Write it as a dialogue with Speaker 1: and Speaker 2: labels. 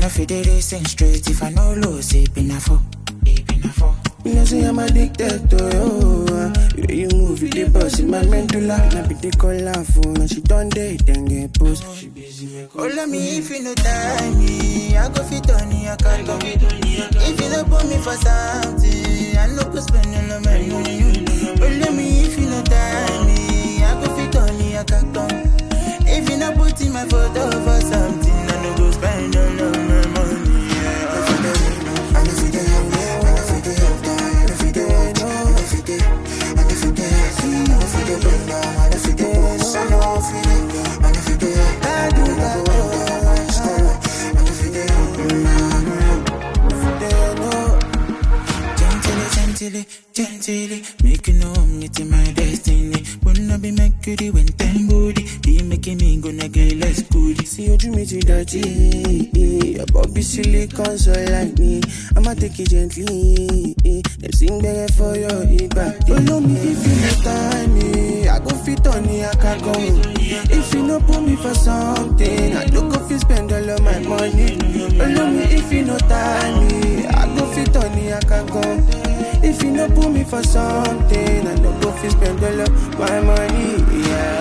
Speaker 1: no fit dey racing straight if I no lose it been a four. It been a four.
Speaker 2: You know say I'm addicted to you. uh. You know you move, you the boss in my medulla. Now be the call her phone, and she done date then get post. She busy make
Speaker 1: Oh, let me if you no time me, I go fit on you, I can't go fit on you. If you no put me for something, I no go spend all of my money. Oh, let me if you no time me, I go fit on you, I can't go. If you no put in my photo for something, I no go spend all of my money. Yeah. I fit dey, I no fit dey, I no fit dey help down, I no fit dey help down, I no fit dey, I no fit dey, I no fit dey bring down, I no fit dey boss, I no fit dey, I no fit dey, I do that, I no fit dey help Gently, gently, gently, make you know I'm meeting my destiny. Wanna be Mercury when time booty, be making me gonna get less goody.
Speaker 2: See ojú mi ti dọ̀tí, your body silicone so like me. I'ma take it gently, dem sing gbẹrẹ for your ìbàdí. Olómi if you no time me, I go fit on ní akago. If you no put me for something, I no go fit spend all of my money. Olómi if you no time me, I go fit on ní akago. If you no put me for something, I no go fit spend all of my money. Yeah.